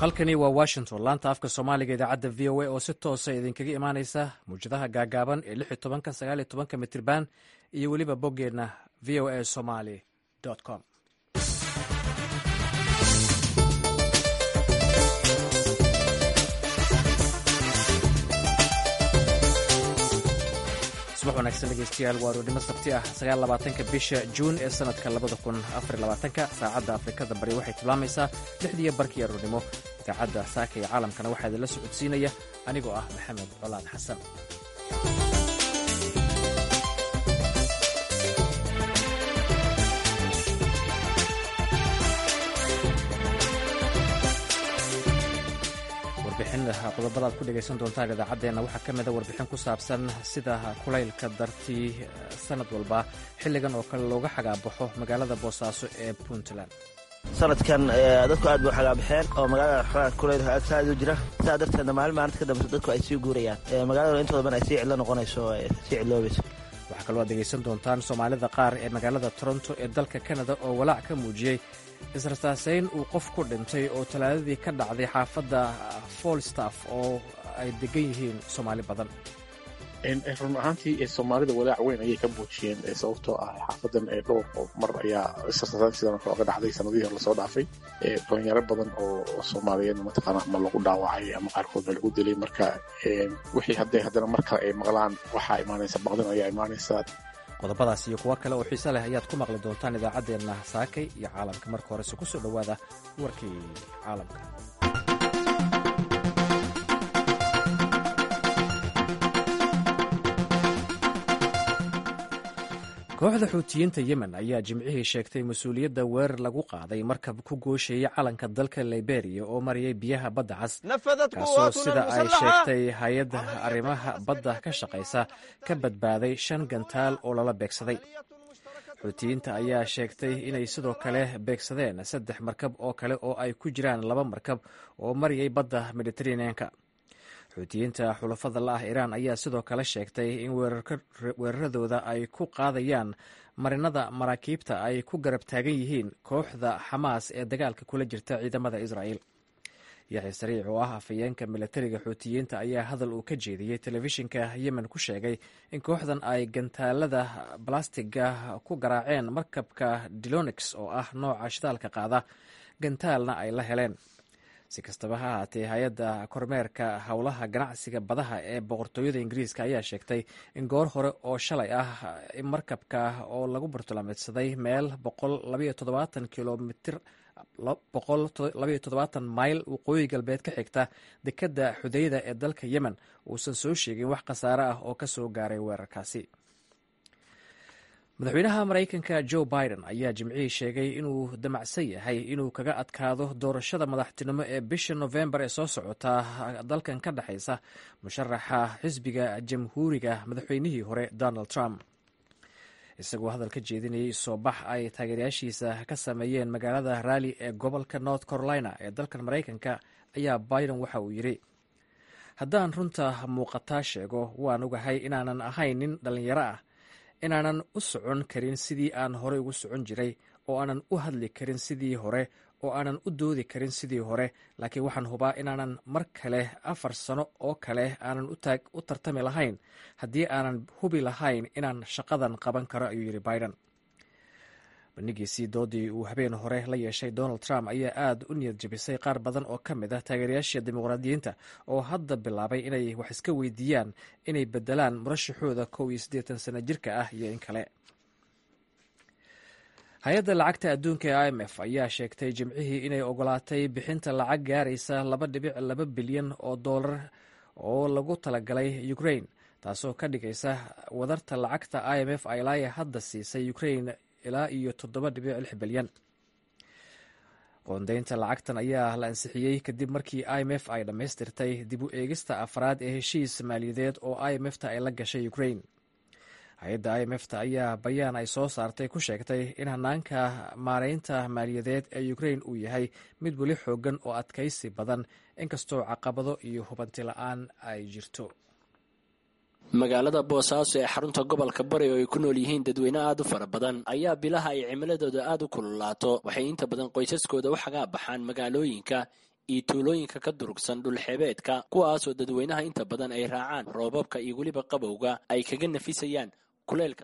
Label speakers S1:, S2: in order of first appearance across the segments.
S1: halkani waa washington laanta afka soomaaliga idaacadda v o a oo si toosa idinkaga imaaneysa muwjadaha gaagaaban ee lix iyo tobanka sagaal iyo tobanka mitirban iyo weliba boggeenna v o a somaly com subax wanaagsan dhegeystayaal waa roodnimo sabti ah sagaal labaatanka bisha juun ee sanadka labada kun afar labaatanka saacadda afrikada bari waxay tilmaamaysaa lixdiiyo barkiiyo roodnimo idaacadda saaka iyo caalamkana waxaa idinla socodsiinaya anigoo ah maxamed colaad xasan qodobada aad ku dhegaysan doontaan idaacaddeenna waxaa ka mida warbixin ku saabsan sida kulaylka dartii sanad walba xilligan oo kale looga xagaabaxo magaalada boosaaso ee puntland
S2: sanadkan dadku aad bay u xagaabaxeen oo magaalada xogaa kulayl aad u jira saa darteedna maalin maalinta ka dambeyso dadku ay sii guurayaan magaalada intooda ban ay sii cidlo noqonayso sii cidloobayso
S1: waxaa kaloo aad dhegaysan doontaan soomaalida qaar ee magaalada toronto ee dalka kanada oo walaac ka muujiyey israsaaseyn uu qof ku dhintay oo talaadadii ka dhacday xaafadda folstaff oo ay degan yihiin soomaali badan
S3: run ahaantii soomaalida walaac weyn ayay ka muujiyeen sababtoo ah xaafadan dhowr oo mar ayaa israsaaseyn sidan kale oga dhacday sanadihii lasoo dhaafay dhalinyaro badan oo soomaaliyeed mataqaana ama lagu dhaawacay ama qaarkoodna lagu dilay marka wixii hadday haddana mar kale ay maqlaan waxaa imaanaysa baqdin ayaa imaanaysa
S1: qodobadaas iyo kuwo kale oo xiise leh ayaad ku maqli doontaan idaacaddeenna saakay iyo caalamka marka horese ku soo dhowaada warkii caalamka kooxda xuutiyiinta yemen ayaa jimcihii sheegtay mas-uuliyadda weerar lagu qaaday markab ku gooshayay calanka dalka liberiya oo marayay biyaha badda cas kaasoo sida ay sheegtay hay-adda arrimaha badda ka shaqaysa ka badbaaday shan gantaal oo lala beegsaday xuutiyiinta ayaa sheegtay inay sidoo kale beegsadeen saddex markab oo kale oo ay ku jiraan laba markab oo marayay badda mediteraneanka xuutiyiinta xulafada la ah iiraan ayaa sidoo kale sheegtay in weeraradooda ay ku qaadayaan marinada maraakiibta ay ku garab taagan yihiin kooxda xamaas ee dagaalka kula jirta ciidamada israa'el yaxya sariic oo ah afhayeenka milatariga xuutiyiinta ayaa hadal uu ka jeediyey telefishinka yemen ku sheegay in kooxdan ay gantaalada balastiga ku garaaceen markabka dilonix oo ah nooca shidaalka qaada gantaalna ay la heleen si kastaba ha ahaatee hay-adda kormeerka howlaha ganacsiga badaha ee boqortooyada ingiriiska ayaa sheegtay in goor hore oo shalay ah in markabka oo lagu bartulameedsaday meel kilomitr mayl waqooyi galbeed ka xigta dekadda xudeyda ee dalka yemen uusan soo sheegin wax khasaare ah oo ka soo gaaray weerarkaasi madaxweynaha maraykanka joe biden ayaa jimcihii sheegay inuu damacsan yahay inuu kaga adkaado doorashada madaxtinimo ee bisha nofembar ee soo socota dalkan ka dhexaysa musharaxa xisbiga jamhuuriga madaxweynihii hore donald trump isagoo hadal ka jeedinayay soo bax ay taageerayaashiisa ka sameeyeen magaalada raalli ee gobolka north carolina ee dalkan maraykanka ayaa biden waxa uu yidhi haddaan runta muuqataa sheego waan ogahay inaanan ahayn nin dhallinyaro ah inaanan u socon karin sidii aan horey ugu socon jiray oo aanan u hadli karin sidii hore oo aanan u doodi karin sidii hore laakiin waxaan hubaa inaanan mar kale afar sano oo kale aanan u tartami lahayn haddii aanan hubi lahayn inaan shaqadan qaban karo ayuu yidhi biden bandhigiisii doodii uu habeen hore la yeeshay donald trump ayaa aad u niyad jabisay qaar badan oo ka mid ah taageerayaasha dimuqraadiyiinta oo hadda bilaabay inay wax iska weydiiyaan inay bedelaan murashaxooda kow iyo siddeetan sano jirka ah iyo in kale hay-adda lacagta adduunka ee i m f ayaa sheegtay jimcihii inay ogolaatay bixinta lacag gaaraysa laba dhibic laba bilyan oo dollar oo lagu talagalay ukrain taasoo ka dhigaysa wadarta lacagta i m f ilaa hadda siisay ukrain ilaa iyo toddoba dhibic lix bilyan qoondeynta lacagtan ayaa la ansixiyey kadib markii i m f ay dhammaystirtay dib u eegista afraad ee heshiis maaliyadeed oo i m f ta ay la gashay ukrain hay-adda i m f ta ayaa bayaan ay soo saartay ku sheegtay in hanaanka maareynta maaliyadeed ee ukrain uu yahay mid weli xoogan oo adkaysi badan inkastoo caqabado iyo hubanti la-aan ay jirto
S4: magaalada boosaaso ee xarunta gobolka bari oo ay ku nool yihiin dadweyne aad u fara badan ayaa bilaha ay cimiladooda aad u kululaato waxay inta badan qoysaskooda u xagaa baxaan magaalooyinka iyo tuulooyinka ka durugsan dhulxeebeedka kuwaasoo dadweynaha inta badan ay raacaan roobabka iyo weliba qabowga ay kaga nafisayaan kuleylka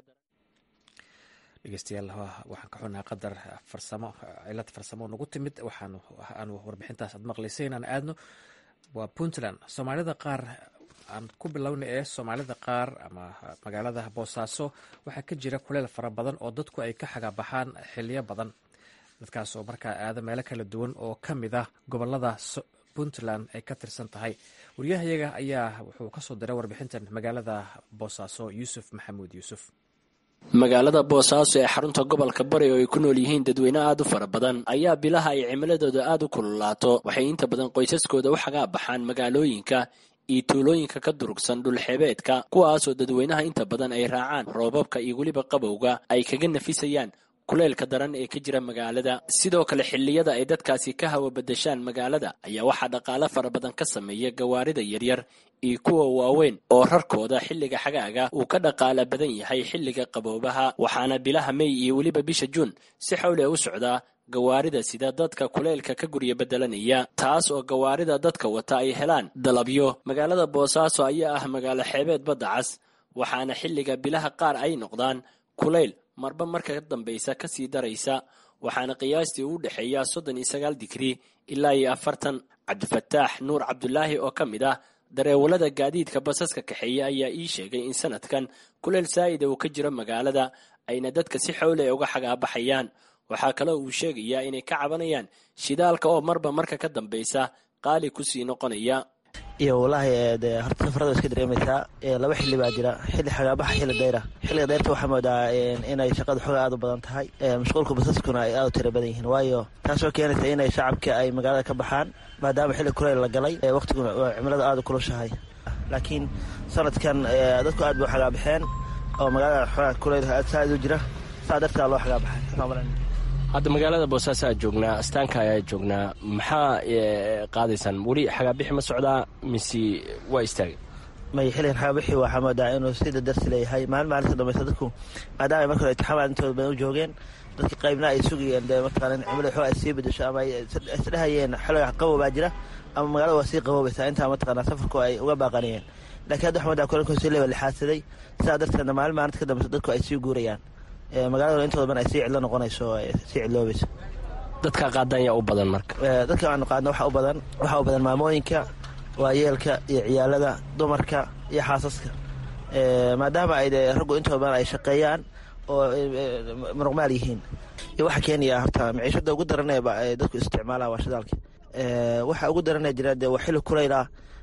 S1: dhegeystayaal waxaan ka xunaa qadar farsamo cilad farsamo nagu timid waxaan aanu warbixintaas aad maqlaysay inaan aadno waa puntland soomaalida qaar aan ku bilowna ee soomaalida qaar ama magaalada boosaaso waxaa ka jira kuleyl fara badan oo dadku ay ka xagabaxaan xiliyo badan dadkaas oo markaa aada meelo kala duwan oo ka mid ah gobolada puntland ay ka tirsan tahay wariyahayaga ayaa wuxuu kasoo diray warbixintan magaalada boosaaso yuusuf maxamuud yuusuf
S4: magaalada boosaaso ee xarunta gobolka bari oo ay ku nool yihiin dadweyne aad u fara badan ayaa bilaha ay cimiladooda aad u kululaato waxay inta badan qoysaskooda u xagaa baxaan magaalooyinka iyo tuulooyinka ka durugsan dhulxeebeedka kuwaasoo dadweynaha inta badan ay raacaan roobabka iyo weliba qabowga ay kaga nafisayaan kuleylka daran ee ka jira magaalada sidoo kale xilliyada ay dadkaasi ka hawa badashaan magaalada ayaa waxaa dhaqaale fara badan ka sameeya gawaarida yaryar iyo kuwa waaweyn oo rarkooda xilliga xagaaga uu ka dhaqaala badan yahay xilliga qaboobaha waxaana bilaha mey iyo weliba bisha juun si xawle u socdaa gawaarida sida dadka kuleylka ka gurya bedelanaya taas oo gawaarida dadka wata ay helaan dalabyo magaalada boosaaso ayaa ah magaalo xeebeed badda cas waxaana xilliga bilaha qaar ay noqdaan kuleyl marba marka ka dambaysa kasii daraysa waxaana qiyaastii u dhexeeya soddon iyo sagaal digrii ilaa iyo afartan cabdifataax nuur cabdulaahi oo ka mid ah dareewalada gaadiidka basaska kaxeeya ayaa ii sheegay in sanadkan kuleyl saa'ida uu ka jiro magaalada ayna dadka si xowle uga xagaabaxayaan waxaa kaloo uu sheegayaa inay ka cabanayaan shidaalka oo marba marka ka dambaysa qaali kusii noqonaya
S2: iyo wallaahi dee horta safarada iska dareemaysaa laba xilli baa jira xilli xagaabaxa xilli dayra xilliga dayrta waxaa moodaa inay shaqada xooga aad u badan tahay mashquulka basaskuna ay aad u tira badan yihiin waayo taasoo keenaysa inay shacabka ay magaalada ka baxaan maadaama xilli kuleyl la galay waqtiguna cimilada aada u kulushahay laakiin sanadkan dadku aad bay u xagaabaxeen oo magaalada xooga kuleyl aad saa u jira saa dartaa loo xagaabaxay
S4: hadda magaalada boosaaso aad joognaa astaanka ayaa joognaa maxaa qaadaysaan weli xagaabixi ma socdaa mise waa istaagay
S2: may xilligan xagaabixi waxaa moodaa inuu sida darsi leeyahay maalin maalinta dambaysa dadku maadaama ay marka hore itixaamaad intooda badan u joogeen dadka qaybna ay sugayeen dee mataqaana cimilada xoog ay sii bedesho ama ay isdhehayeen xilliga qabow baa jira ama magaalada waa sii qaboobaysaa intaa mataqaana safarku ay uga baaqanayeen laakiin hadda waxaa moodaa kulankood sii leeba lixaadsaday sidaa darteedna maalin maalinta ka dambaysa dadku ay sii guurayaan magaalada intooda badan ay sii cidlo noqonayso sii cidloobayso
S4: dadka qaadan yaa u badan marka
S2: dadka aanu qaadno waxaa u badan waxaa u badan maamooyinka waayeelka iyo ciyaalada dumarka iyo xaasaska maadaama ay de raggu intooda badan ay shaqeeyaan oo muruqmaal yihiin iyo waxaa keenaya horta maciishada ugu daran ee dadku isticmaalaan waa shidaalka waxa ugu daranee jira dee waa xilli kulayla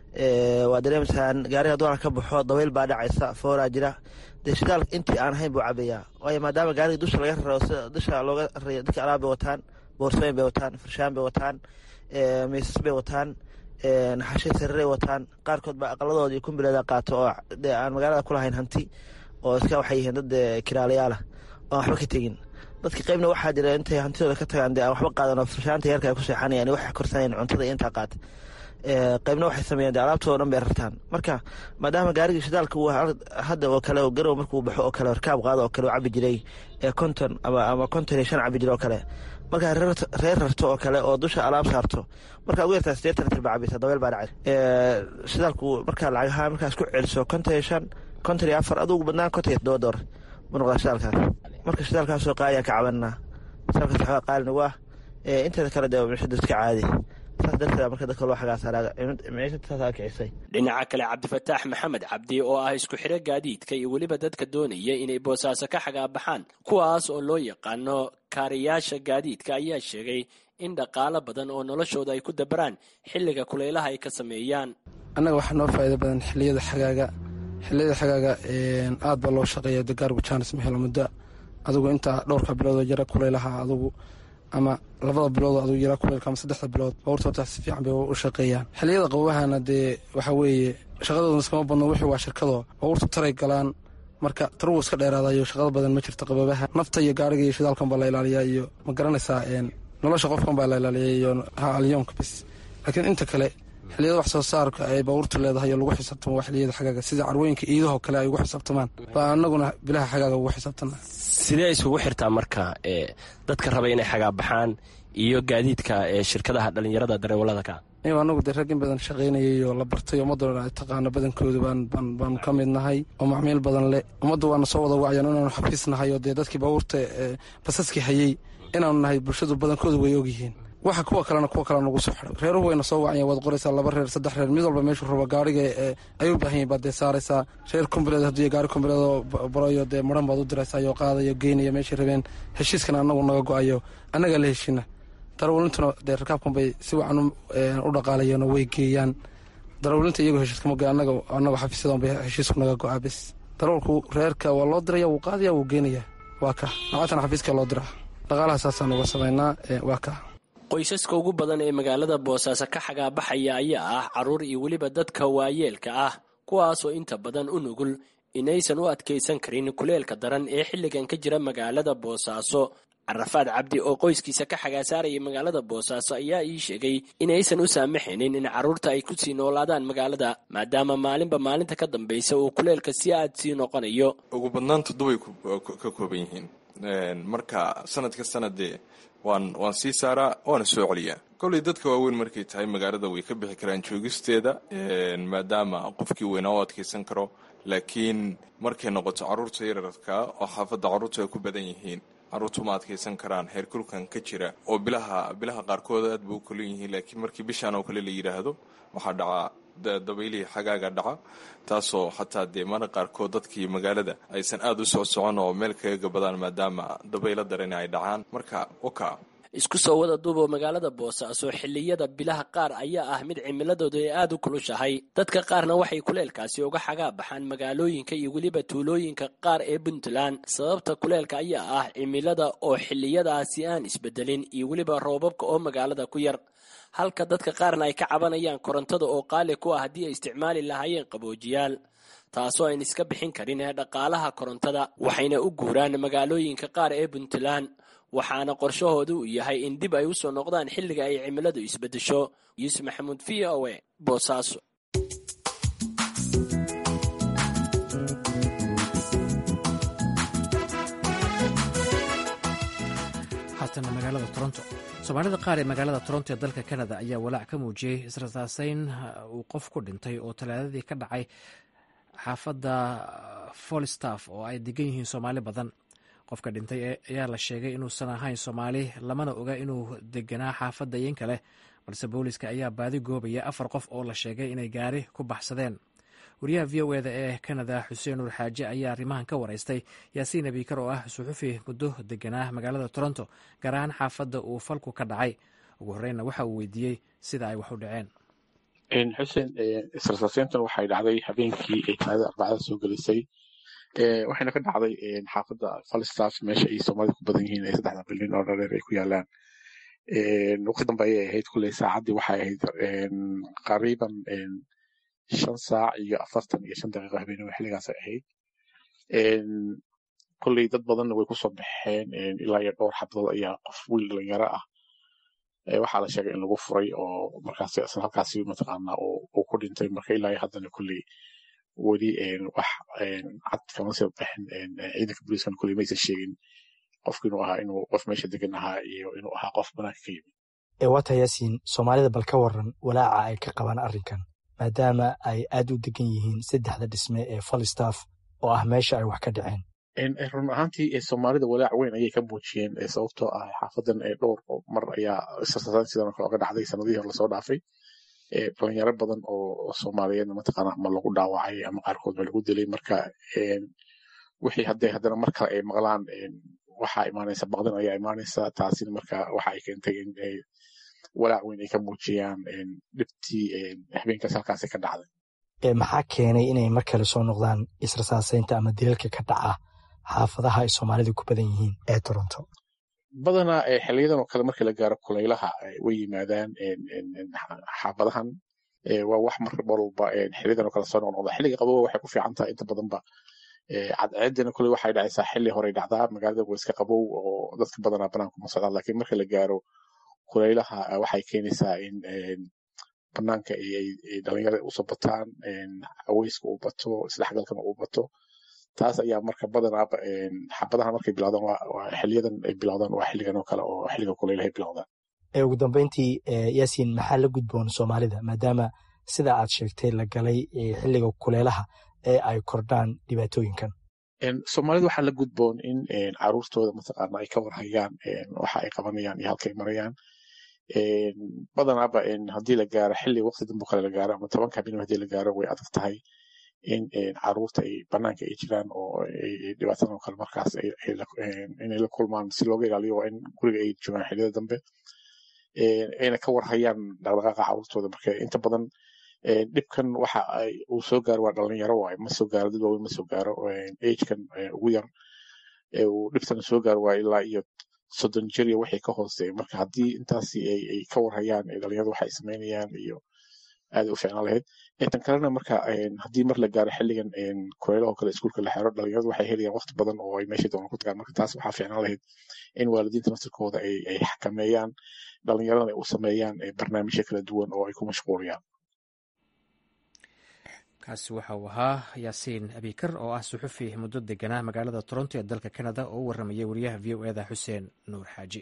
S2: waa dareemaysaan gaariga doona ka baxo daweyl baa dhacaysa fooraa jira dee shidaal intii aan ahayn buu cabayaa waayo maadaama gaariga dusha laga raro dusha looga rarayo dadka alaab bay wataan boorsooyin bay wataan farshaan bay wataan miisas bay wataan naxashay sariray wataan qaarkood baa aqaladooda iyo kumbileeda qaato oo dee aan magaalada ku lahayn hanti oo iska waxay yihiin dad kiraalayaala oo aan waxba ka tegin dadka qaybna waxaa jira intay hantidooda ka tagaan dee aan waxba qaadan oo farshaanta yarka ay ku seexanayaan waxay korsanayan cuntada iyo intaa qaata qaybna waxay sameeyeen dee alaabtooda dhan bay rartaan marka maadaama gaarigii shidaalka uu hadda oo kale garow markuu baxo oo kale rkaab qaado oo kale u cabi jiray konton ama konton iyo shan cabi jira oo kale markaa reer rarto oo kale oo dusha alaab saarto markaa ugu yartaa sideetan litir baa cabaysa dabeel baa dhacay shidaalku markaa lacagaha markaa isku celiso konton iyo shan konton iyo afar adugu badnaan konton iyo todoba doolar buu noqdaa shidaalkaas marka shidaalkaasoo qaaliyaa ka cabanaa shidaalkaas waxaa qaali nagu ah inteeda kale dee mishada iska caadi
S4: dhinaca kale cabdifataax maxamed cabdi oo ah isku xidho gaadiidka iyo weliba dadka doonaya inay boosaaso ka xagaabaxaan kuwaas oo loo yaqaano kaariyaasha gaadiidka ayaa sheegay in dhaqaalo badan oo noloshooda ay ku dabaraan xilliga kulaylaha ay ka sameeyaan
S5: annaga waxaa noo faa'iida badan xilliyada xagaaga xilliyada xagaaga aad baa loo shaqeeya degaargu jaanis ma helo muddo adugu intaa dhowrka biloodoo jara kulaylaha adugu ama labada bilood aduu yaraa kuleylka ama saddexda bilood bawrta horta si fiican bay u shaqeeyaan xilliyada qabowahana dee waxaa weeye shaqadooda iskama badno wixii waa shirkadoo bawrta taray galaan marka tarugu iska dheeraadayo shaqada badan ma jirto qababaha nafta iyo gaariga iyo shidaalkan baa la ilaaliyaa iyo ma garanaysaa nolosha qofkan baa la ilaaliya iyo alyoonka bis laakiin inta kale xilliyada wax soo saarka ay bawrta leedahay oo lagu xisaabtamo waa xilliyada xagaaga sida carwooyinka iidahoo kale ay ugu xisaabtamaan baa anaguna bilaha xagaaga ugu xisaabtana
S4: sidee isugu xirtaa marka dadka raba inay xagaabaxaan iyo gaadiidka ee shirkadaha dhallinyarada dareewalada ka
S5: anagu dee rag in badan shaqaynayay oo la bartay ummadda ay taqaano badankooda baanu ka mid nahay oo macmiil badan leh ummaddu waana soo wada wacyan inaanu xafiis nahay oo dee dadkii baabuurta basaskii hayey inaanu nahay bulshadu badankooda way ogyihiin waxa kuwa kalena kuwa kale nagu soo xidhay reeruhu wayna soo wacyan waad qoraysaa laba reer saddex reer mid walba meeshuu rabo gaariga ay u baahan yahin baad dee saaraysaa reer kombileed haddii gaari kombileed oo barayo dee maran baad u diraysaa oo qaadayo geynaya meeshay rabeen heshiiskana annagu naga go-ayo annagaa la heshina darawalintuna dee rakaabkan bay si wacan u dhaqaalayeen oo way geeyaan darawlinta iyagoo heshiiskama go annaga annago xafiisyadan bay heshiisku naga go-aa bes darawalku reerka waa loo diraya wuu qaadaya wuu geenaya waa ka nacatana xafiiska loo diraa dhaqaalaha saasaan uga samaynaa waa ka
S4: qoysaska ugu badan ee magaalada boosaaso ka xagaabaxaya ayaa ah carruur iyo weliba dadka waayeelka ah kuwaasoo inta badan u nugul inaysan u adkaysan karin kuleelka daran ee xilligan ka jira magaalada boosaaso carafaad cabdi oo qoyskiisa ka xagaasaaraya magaalada boosaaso ayaa ii sheegay inaysan u saamaxaynin in carruurta ay ku sii noolaadaan magaalada maadaama maalinba maalinta ka dambaysa uu kuleelka si aad sii noqonayo
S6: ugu badnaan toddobay ka kooban yihiin marka sanad ka sanadee waan waan sii saaraa waana soo celiyaa kolley dadka waaweyn markay tahay magaalada way ka bixi karaan joogisteeda maadaama qofkii weynaa u adkaysan karo laakiin markay noqoto carruurta yararka oo xaafadda carruurta ay ku badan yihiin carruurtu ma adkaysan karaan heerkulkan ka jira oo bilaha bilaha qaarkood aad ba u kolan yihiin laakiin markii bishaan oo kale la yidhaahdo waxaa dhacaa dabaylihii xagaaga dhaca taasoo xataa dee mana qaarkood dadkii magaalada aysan aada u soo socon oo meel kaga gabadaan maadaama dabaylo darani ay dhacaan marka oka
S4: isku soo wada duuboo magaalada boosaaso xilliyada bilaha qaar ayaa ah mid cimiladoodu ay aada u kulushahay dadka qaarna waxay kuleelkaasi uga xagaa baxaan magaalooyinka iyo weliba tuulooyinka qaar ee puntland sababta kuleelka ayaa ah cimilada oo xilliyadaasi aan isbedelin iyo weliba roobabka oo magaalada ku yar halka dadka qaarna ay ka cabanayaan korontada oo qaali ku ah haddii ay isticmaali lahaayeen qaboojiyaal taasoo ayn iska bixin karin ee dhaqaalaha korontada waxayna u guuraan magaalooyinka qaar ee puntland waxaana qorshahooda uu yahay in dib ay u soo noqdaan xilliga ay cimiladu isbedesho yuusuf maxamuud v o e boosaaso
S1: haatana magaalada toronto soomaalida qaar ee magaalada toronto ee dalka canada ayaa walaac ka muujiyey israsaaseyn uu qof ku dhintay oo talaadadii ka dhacay xaafadda folstaff oo ay degan yihiin soomaali badan qofka dhintay ayaa la sheegay inuusan ahayn soomaali lamana oga inuu deganaa xaafadda iin kale balse booliska ayaa baadi goobaya afar qof oo la sheegay inay gaari ku baxsadeen wariyaha v o eda ee canada xuseen nuur xaaje ayaa arrimahan ka waraystay yaasiin abiikar oo ah suxufi muddo deganaa magaalada toronto gaar ahaan xaafadda uu falku ka dhacay ugu horreynna waxa uu weydiiyey sida ay wax u dhaceen
S3: xuseen israsaaseyntan waxay dhacday habeenkii ay talaadada arbacada soo gelisay waxayna ka dhacday xaafadda falstaff meesha ay soomaalida ku badan yihiin ee saddexda bilyan oo dhareer ay ku yaalaan waqti dambe ayay ahayd kulley saacaddii waxay ahayd qariiban shan saac iyo afartan iyo shan daqiiqo habeenimo xilligaasay ahayd kolley dad badanna way kusoo baxeen ilaa iyo dhowr xabadood ayaa qof wiil dhalinyaro ah waxaa la sheegay in lagu furay oo markaas isla halkaasi mataqaanaa uu ku dhintay marka ilaa iyo haddana kolley weli wax cad kama soo baxin ciidanka booliiskana kolley maysan sheegin qofku inuu ahaa inuu qof meesha degan ahaa iyo inuu ahaa qof banaanka ka yimid
S7: waata yaasiin soomaalida bal ka waran walaaca ay ka qabaan arrinkan maadaama ay aad u degan yihiin saddexda dhisme ee falstaff oo ah meesha ay wax ka dhaceen
S3: run ahaantii soomaalida walaac weyn ayay ka muujiyeen sababtoo ah xaafadan dhowr mar ayaa sidan kale oga dhacday sanadihii hore lasoo dhaafay dhalinyaro badan oo soomaaliyeedna mataqaana ama lagu dhaawacay ama qaarkood ba lagu dilay marka wixii hadday haddana mar kale ay maqlaan waxaa imaanaysa baqdin ayaa imaanaysa taasina marka waxa ay keentay in walaac weyn ay ka muujiyaan dhibtii habeenkaas halkaasi ka dhacday
S7: maxaa keenay inay mar kale soo noqdaan israsaaseynta ama dilalka ka dhaca xaafadaha ay soomaalida ku badan yihiin ee toronto
S3: badanaa xiliyadan oo kale markii la gaaro kulaylaha way yimaadaan xaafadahan waa wax marka walba xiliyadan oo kale soo noqnoqda xilliga qabowa waxay ku fiican tahay inta badanba cadceedina kule waxay dhacaysaa xilli horey dhacdaa magaalada waa iska qabow oo dadka badanaa banaanku ma socdaan laakiin marka la gaaro kulaylaha waxay keenaysaa in banaanka ay dhalinyarada usoo bataan haweyska uu bato isdhexgalkana uu bato taas ayaa marka badanaaba xabadaha markay bilowdaan xiliyadan ay bilowdaan waa xilligan oo kale oo xilliga kulaylaha ay bilowdaan
S7: ugu dambeyntii yaasiin maxaa la gudboon soomaalida maadaama sida aad sheegtay la galay xilliga kuleelaha ee ay kordhaan dhibaatooyinkan
S3: soomaalida waxaa la gudboon in caruurtooda mataqaana ay ka warhayaan waxa ay qabanayaan iyo halkay marayaan badanaaba haddii la gaaro xilli waqti dambo kale la gaaro ama tobanka habeenimo hadii la gaaro way adag tahay in caruurta ay banaanka ay jiraan oo dhibaatadan oo kale markaas inay la kulmaan si looga ilaaliyo waa in guriga ay joogaan xilliyada dambe ayna ka warhayaan dhaqdhaqaaqa caruurtooda marka inta badan dhibkan waxa uu soo gaaro waa dhalinyaro waay ma soo gaaro dad waaweyn ma soo gaaro agekan ugu yar uu dhibtana soo gaaro waa ilaa iyo soddon jir iyo wixii ka hooseeya marka haddii intaasi ay ka warhayaan dhalinyarada waxa ay samaynayaan iyo aad u ficnaan lahayd tan kalena marka haddii mar la gaaro xilligan kuleelaho kale iskuulka la xero dhalinyaradu waxay helayaan waqti badan oo ay meesha doonaan ku tagaan marka taas waxaa ficnaan lahayd in waalidiinta nasirkooda ay xakameeyaan dhalinyaradana ay u sameeyaan barnaamijyo kala duwan oo ay ku mashquuliyaan
S1: kaasi waxa uu ahaa yaasiin abikar oo ah suxufi muddo deganaa magaalada toronto ee dalka canada oo u warramayay wariyaha v o eda xuseen nuur xaaji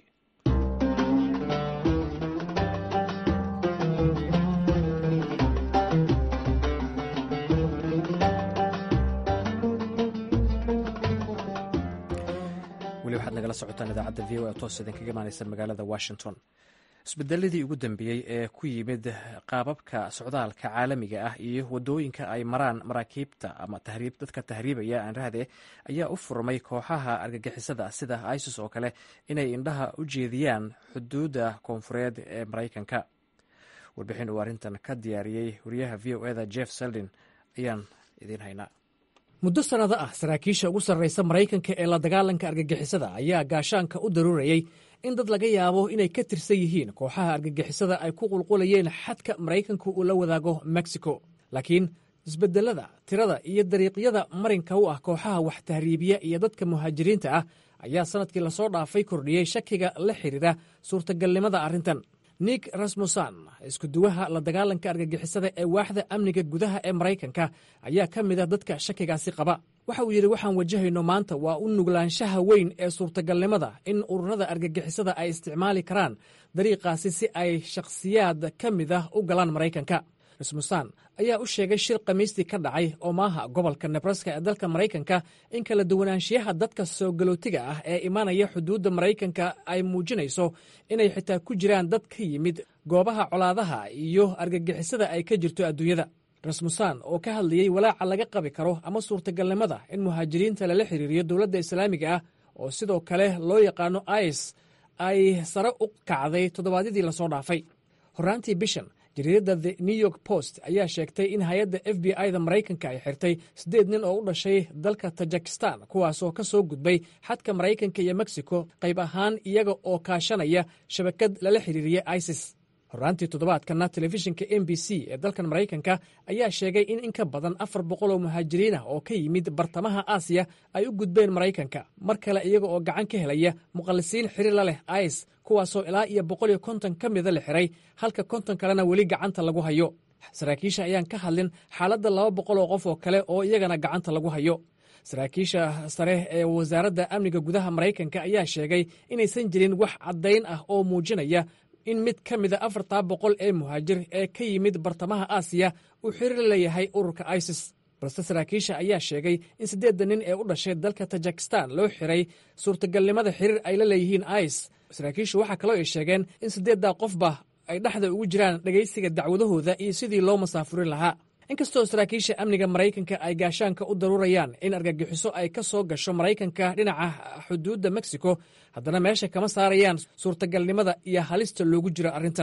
S1: weli waxaad nagala socotaan idaacadda v o e toos idinkaga imaaneysa magaalada washington isbedeladii ugu dambeeyey ee ku yimid qaababka socdaalka caalamiga ah iyo wadooyinka ay maraan maraakiibta ama dadka tahriibaya aanrahde ayaa u furmay kooxaha argagixisada sida isis oo kale inay indhaha u jeediyaan xuduudda koonfureed ee maraykanka warbixin uu arrintan ka diyaariyey wariyaha v o eda jeff seldin ayaan idiin haynaa muddo sannado ah saraakiisha ugu sarraysa maraykanka ee la dagaalanka argagixisada ayaa gaashaanka u daruurayey in dad laga yaabo inay ka tirsan yihiin kooxaha argagixisada ay ku qulqulayeen xadka maraykanku uu la wadaago mexico laakiin isbedelada tirada iyo dariiqyada marinka u ah kooxaha wax tahriibiya iyo dadka muhaajiriinta ah ayaa sannadkii lasoo dhaafay kordhiyey shakiga la xidhiira suurtagalnimada arrintan nik rasmusan iskuduwaha la dagaalanka argagixisada ee waaxda amniga gudaha ee maraykanka ayaa ka mid a dadka shakigaasi qaba waxa uu yidhi waxaan wajahayno maanta waa u nuglaanshaha weyn ee suurtagalnimada in ururada argagixisada ay isticmaali karaan dariiqaasi si ay shakhsiyaad ka mid ah u galaan maraykanka rasmusan ayaa u sheegay shir khamiistii ka dhacay omaaha gobolka nebraska ee dalka maraykanka in kala duwanaanshiyaha dadka soo galootiga ah ee imaanaya xuduudda maraykanka ay muujinayso inay xitaa ku jiraan dad ka yimid goobaha colaadaha iyo argagixisada ay ka jirto adduunyada rasmusan oo ka hadlayey walaaca laga qabi karo ama suurtagalnimada in muhaajiriinta lala xiriiriyo dowladda islaamiga ah oo sidoo kale loo yaqaano is ay sare u kacday toddobaadyadii lasoo dhaafay horraantii bishan jariiradda the new york post ayaa sheegtay in hay-adda f b i da maraykanka ay xirtay siddeed nin oo u dhashay dalka tajikistan kuwaasoo ka soo gudbay xadka maraykanka iyo mexico qayb ahaan iyaga oo kaashanaya shabakad lala xiriiriya isis horraantii toddobaadkana telefishinka m b c ee dalkan maraykanka ayaa sheegay in in ka badan afar boqol oo muhaajiriin ah oo ka yimid bartamaha aasiya ay u gudbeen maraykanka mar kale iyaga oo gacan ka helaya muqallisiin xiriir la leh is kuwaasoo ilaa iyo boqol iyo konton ka mida la xiray halka konton kalena weli gacanta lagu hayo saraakiisha ayaan ka hadlin xaaladda laba boqol oo qof oo kale oo iyagana gacanta lagu hayo saraakiisha sare ee wasaaradda amniga gudaha maraykanka ayaa sheegay inaysan jirin wax caddayn ah oo muujinaya in mid ka mida afartaa boqol ee muhaajir ee ka yimid bartamaha aasiya uu xiriir leeyahay ururka isis balse saraakiisha ayaa sheegay in siddeedda nin ee u dhashay dalka tajikistan loo xiray suurtagalnimada xiriir ay la leeyihiin is saraakiishu waxaa kaloo ay sheegeen in siddeeddaa qofba ay dhexda ugu jiraan dhegaysiga dacwadahooda iyo sidii loo masaafurin lahaa inkastoo saraakiisha amniga maraykanka ay gaashaanka u daruurayaan in argagixiso ay ka soo gasho maraykanka dhinaca xuduudda mexico haddana meesha kama saarayaan suurtagalnimada iyo halista loogu jiro arrintan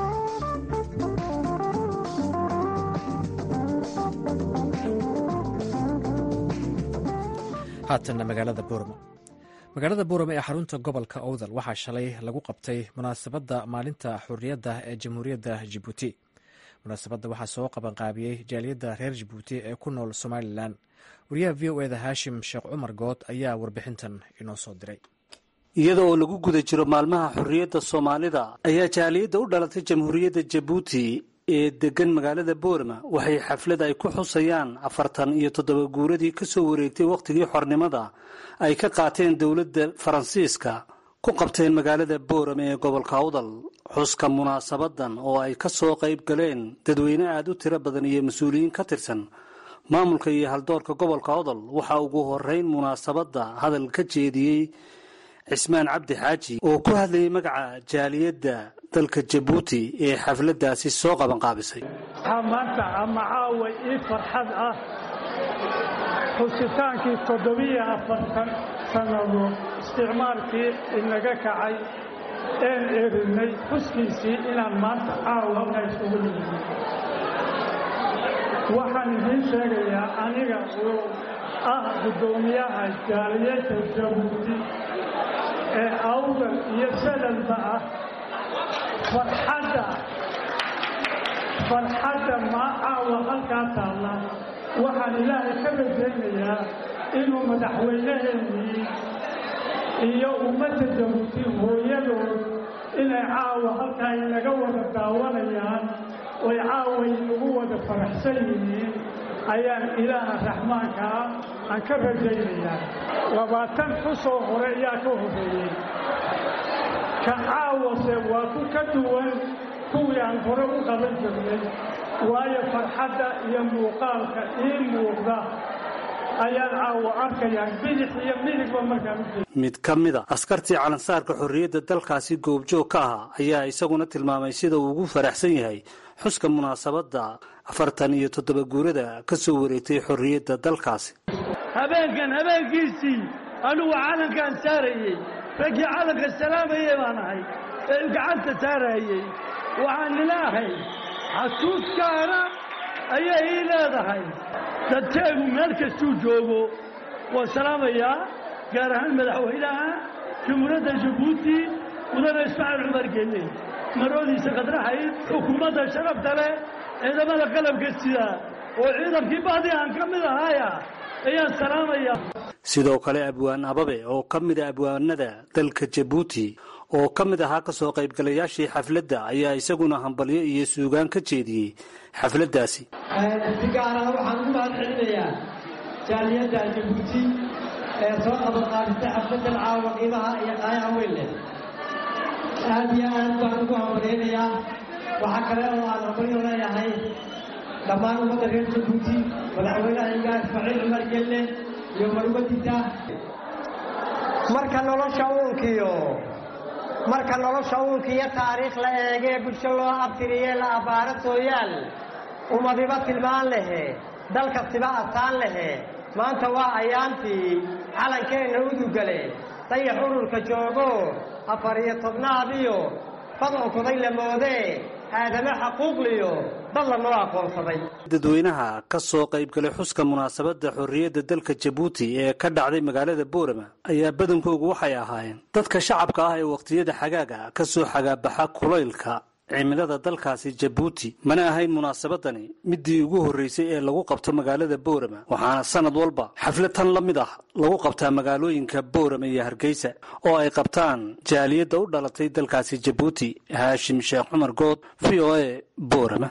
S1: haatanna magaalada boorama magaalada boorama ee xarunta gobolka owdal waxaa shalay lagu qabtay munaasabadda maalinta xurriyadda ee jamhuuriyadda jibuuti munaasabadda waxaa soo qabanqaabiyey jaaliyadda reer jibuuti ee ku nool somalilan wariyaha v o eda haashim sheekh cumar good ayaa warbixintan inoo soo diray
S8: iyada oo lagu guda jiro maalmaha xorriyadda soomaalida ayaa jaaliyadda u dhalatay jamhuuriyadda jabuuti ee degan magaalada boorama waxay xaflad ay ku xusayaan afartan iyo toddoba guuradii ka soo wareegtay wakhtigii xornimada ay ka qaateen dowladda faransiiska ku qabteen magaalada boorama ee gobolka awdal xuska munaasabadan oo ay ka soo qayb galeen dadweyne aada u tiro badan iyo mas-uuliyiin ka tirsan maamulka iyo haldoorka gobolka odol waxaa ugu horeyn munaasabadda hadal ka jeediyey cismaan cabdi xaaji oo ku hadlayay magaca jaaliyadda dalka jabuuti ee xafladdaasi soo qabanqaabisay
S9: waxaa maanta ama caawa ii farxad ah xusitaankii toddobiyo afartan sannadood isticmaalkii inaga kacay een erinay xuskiisii inaan maanta caawa halka isugu nimid waxaan idiin sheegayaa aniga oo ah guddoomiyaha jaaliyadda jabuuti ee awdal iyo salalba ah farxadda farxadda maa caawa halkaa taalla waxaan ilaahay ka rajaynayaa inuu madaxweynaheennii iyo ummadda jabuuti hooyadood inay caawa halkaa inaga wada daawanayaan oy caawa inagu wada faraxsan yihiin ayaan ilaaha raxmaanka ah aan ka rajaynayaa labaatan xusoo hore ayaa ka horreeyey ka caawase waa ku ka duwan kuwii aan hore u qaban jirnay waayo farxadda iyo muuqaalka ii muuqda ayaan caawa arkayaa bidix iyo midigba markaan u jeeda
S8: mid ka mid a askartii calansaarka xorriyadda dalkaasi goobjoog ka ahaa ayaa isaguna tilmaamay sida uu ugu faraxsan yahay xuska munaasabadda afartan iyo toddoba guurada ka soo wareegtay xorriyadda dalkaasi
S10: habeenkan habeenkiisii anugu calankaan saarayey raggii calanka salaamayey baan ahay ee gacanta saarayey waxaan ilaahay xasuuskaana ayay ii leedahay dadkeegu meel kastuu joogo waa salaamayaa gaar ahaan madaxweynaha jamhuuriyadda jabuuti mudane ismaaciil cumar gelle maroodiisa khadraxayd xukuumadda sharafta leh ciidamada qalabka sida oo ciidankii bahdi aan ka mid ahaaya ayaan salaamayaa
S8: sidoo kale abwaan ababe oo ka mid a abwaanada dalka jabuuti oo ka mid ahaa ka soo qaybgalayaashii xafladda ayaa isaguna hambalyo iyo suugaan ka jeediyey xafladdaasi
S11: si gaarana waxaan ugu mahad celinayaa jaaliyadda jabuuti ee soo qabanqaabisay xafladdan caawa qiimaha iyo qaayaha weyn leh aad iyo aad baan ugu hambalyaynayaa waxaa kale oo aan hambalyo leeyahay dhammaan ummadda reer jabuuti madaxweynahayga ismaaciil cumar gelle iyo marwadiisa
S12: marka nolosha uunkiyo marka nolosha uunkiyo taariikh la eegee bulsho loo abtiriyee la abbaaro sooyaal ummadiba tilmaan lehe dal kastiba astaan lehe maanta waa ayaantii calankeenna udugale dayax ururka joogo afar iyo tobnaadiyo bad onkoday la moodee aadame xaquuqliyo dad lanoo aqoonsaday
S8: dadweynaha ka soo qaybgalay xuska munaasabadda xorriyadda dalka jabuuti ee ka dhacday magaalada boorama ayaa badankoogu waxay ahaayeen dadka shacabka ah ee wakhtiyada xagaaga ka soo xagaabaxa kulaylka cimilada dalkaasi jabuuti mana ahayn munaasabadani midii ugu horreysay ee lagu qabto magaalada boorama waxaana sanad walba xaflad tan la mid ah lagu qabtaa magaalooyinka boorama iyo hargeysa oo ay qabtaan jaaliyadda u dhalatay dalkaasi jabuuti haashim sheekh cumar good v o a boorama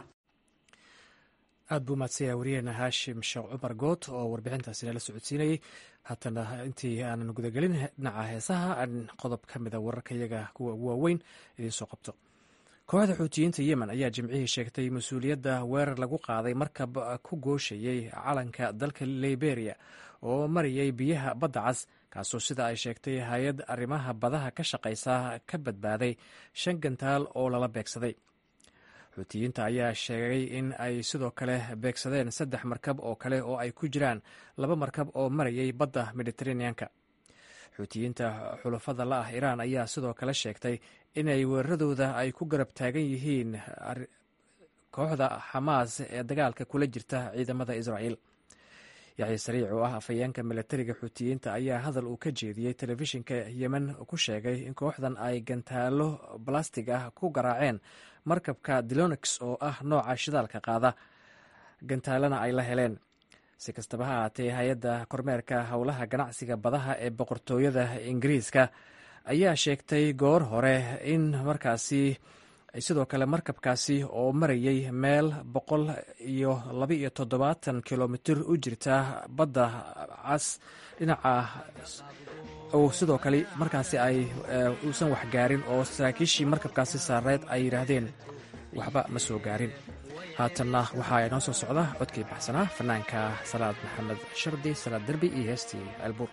S1: aad buu mahadsanyaha wariyaheena haashim sheekh cumar good oo warbixintaasi nala socodsiinayey haatana intii aanan gudagelin dhinaca heesaha aan qodob ka mida wararka iyaga kuwa ugu waaweyn idiin soo qabto kooxda xuutiyiinta yemen ayaa jimcihii sheegtay mas-uuliyadda weerar lagu qaaday markab ku gooshayey calanka dalka liberia oo marayay biyaha badda cas kaasoo sida ay sheegtay hay-ad arrimaha badaha ka shaqaysa ka badbaaday shan gantaal oo lala beegsaday xuutiyiinta ayaa sheegay in ay sidoo kale beegsadeen saddex markab oo kale oo ay ku jiraan laba markab oo marayay badda mediteraneanka xuutiyiinta xulafada la ah iraan ayaa sidoo kale sheegtay inay weeraradooda ay ku garab taagan yihiin kooxda xamaas ee dagaalka kula jirta ciidamada israa'iil yaxya sariic oo ah afhayeenka milatariga xuutiyiinta ayaa hadal uu ka jeediyey telefishinka yemen ku sheegay in kooxdan ay gantaalo balastig ah ku garaaceen markabka dilonix oo ah nooca shidaalka qaada gantaalana ay la heleen si kastaba ha ahaatee hay-adda kormeerka howlaha ganacsiga badaha ee boqortooyada ingiriiska ayaa sheegtay goor hore in markaasi sidoo kale markabkaasi oo marayay meel boqol iyo laba iyo toddobaatan kilomitir u jirta badda cas dhinaca oo sidoo kale markaasi ay uusan wax gaarin oo saraakiishii markabkaasi saareed ay yidhaahdeen waxba ma soo gaarin haatanna waxaa inoo soo socda codkii baxsanaa fanaanka salaad maxamed shardi salaad derbi iyo heestii ceelbuur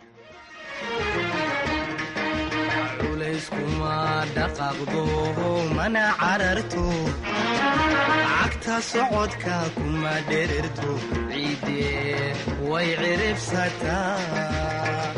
S13: culeyskuma dhaqaaqdo mana cararto cagta socodka kuma dhererto ciidde way ciribsataa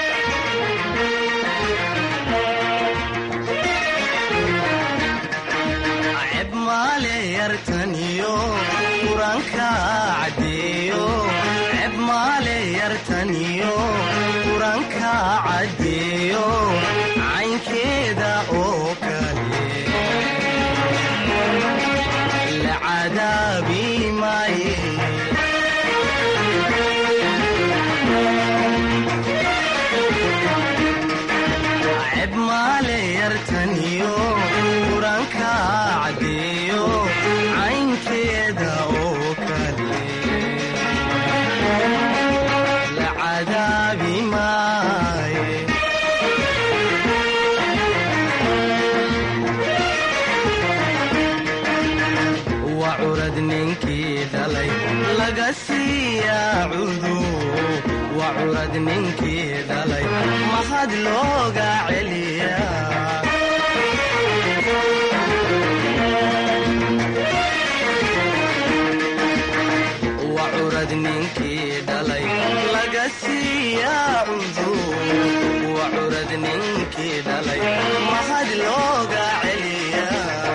S13: ceb maale yartaniyo quranka caddeeyo ceb maale yartaniyo quranka caddeeyo caynkeeda oo kale la cadaabi maaye ceb maale yartaniyo quranka caddeeyo caynkeeda oo kale la cadaabi maaye waa curad ninkii dhalay laga siiyaa cudu waa curad ninkii dhalay mahad looga celiyaa waa curad ninkii dhalay laga siiyaa cudu waa curad ninkii dhalay mahad looga celiyaa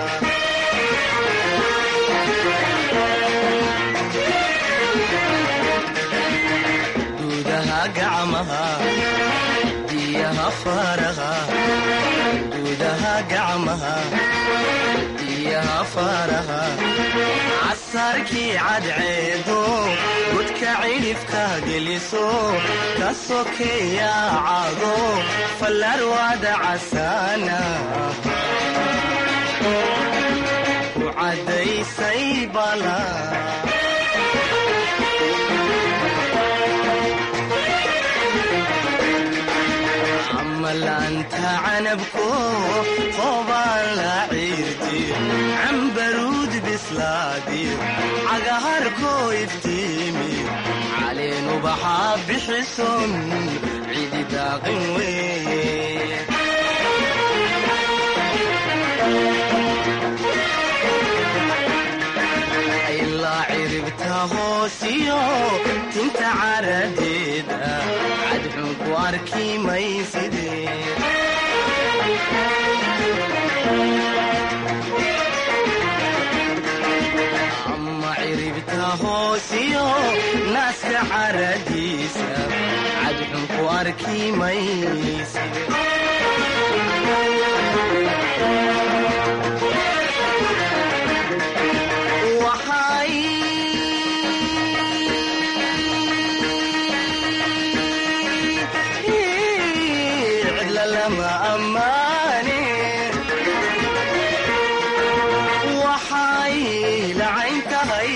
S13: gudaha gacmaha diyaha faraha gudaha gacmaha diyaha faraha casarkii cadceedo gudka cidhifka geliso ka sokeeya cago fallarwada casaana ku caddaysay bala amalaanta canabko qobaan la ciirtiyo cambaruud bislaadiyo cagaharkoo iftiimiyo caleen ubaxaa bixison cidi daaqin weeye ilaa ciribta hoosiyo tinta caradeeda cadxun ku arki mayside ama ciribta hoosiyo naaska caradiisa cadxun ku arki mayside waxay lacayn tahay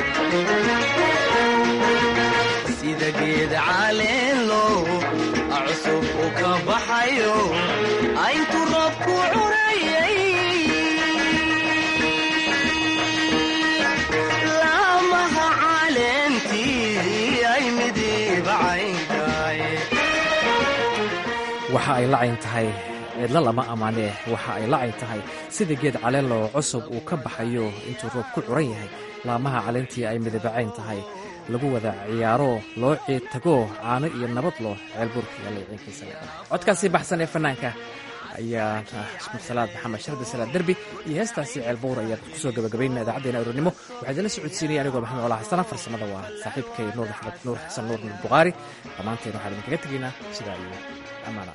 S13: sida geed caleelo cusub u ka baxayo ayntu roobku curayay laamaha caleentii ay midiibacayntahay
S1: waxa ay lacayn tahay cidlo lama ammaanee waxa ay lacayn tahay sida geed caleenloo cusub uu ka baxayo intuu roob ku curan yahay laamaha caleentii ay midabacayn tahay lagu wada ciyaaro loo ciid tago caano iyo nabad loo ceelbuurka iyo layciinkiisa codkaasi baxsan ee fanaanka ayaa salaad maxamed shardi salaad derbi iyo heestaasi ceelbuur ayaan kusoo gabagabaynaa idaacaddeenna aroornimo waxaa idinla socodsiinaya anigoo maxamed colaa xasana farsamada waa saaxiibkay nuur maxamed nuur xasan nuur nuur bukhaari dhammaanteen waxaan idinkaga tegaynaa sidaa iyo ammaana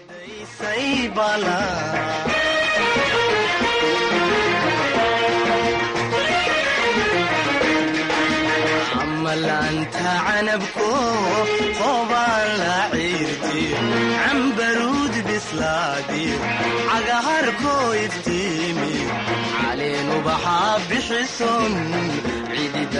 S13: amalaanta canabko qobaan la ciirtiyo cambaruud bislaadiyo cagaharkoo iftiimiyo caleen ubaxaa bixison cidida